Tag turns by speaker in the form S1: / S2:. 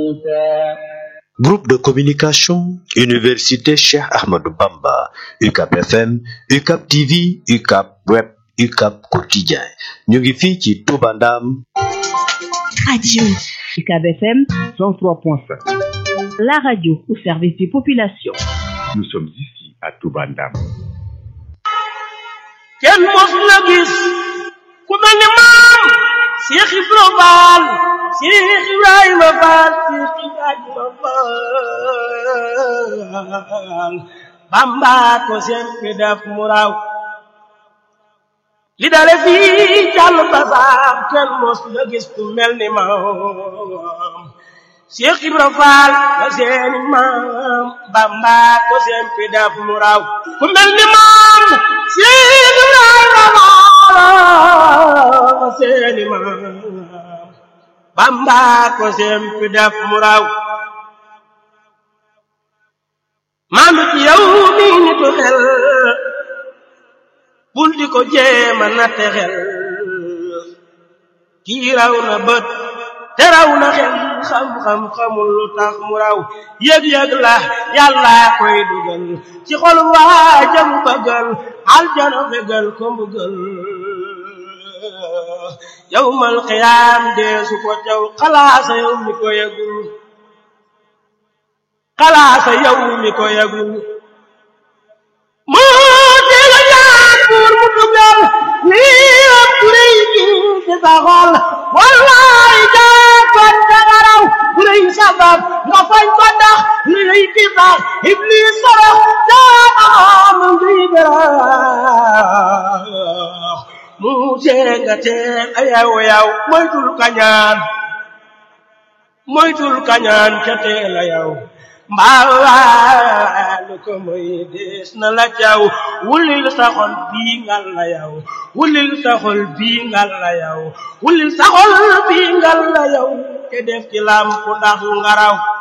S1: موسى
S2: Groupe de communication, Université Cheikh Ahmadou Bamba, UCAP FM, UCAP TV, UCAP Web, UCAP Quotidien. ñu ngi fii ci Touba Ndam.
S3: Radio UCAB FM 103.5. La radio au service des populations.
S4: Nous sommes ici à Touba Ndam.
S5: kenn mos la gis ku mel ni maam Cheikh Ibrahima Fall Cheikh Ibrahima Fall Cheikh Ibrahima Fall Bamba ko sempi def mu raw li dale fii jàll basaam kenn mos la gis ku mel ni maam Cheikh Ibrahima Fall la seeni maam Bamba ko sempi def mu raw ku mel ni maam Cheikh Ibrahima Fall la seeni maam Bamba ko sempi def mu raw maam ci yow mi nitu xel bul di ko jéema natte xel kii raw na bët te raw na xel xam-xam xamul lu tax mu raw yëg-yëg la yàlla koy dugal ci xol waa jëm bëggal aljana fegal ko mbugal yawmal qiyaam deesu ko jaw xalaasa yow mi ko yëgul xalaasa yow mi ko yëgul moo teel a ñaan buur mu dugal lii am lay gi ci sa xol wallaay jàppan dangaraw bu lay sabab nga fañ ko ndax li lay ki baax iblis sorox jaanam ngi berax mu tee nga tee ayaw yaw moytul kañaan moytul kañaan ca teel a yaw mbaalu ko moy dees na la caw wulil sa xol bii ngal la yaw wulil sa xol bii ngal la yaw wulil sa xol bii ngal la yaw te def ci lam ku ndax ngaraw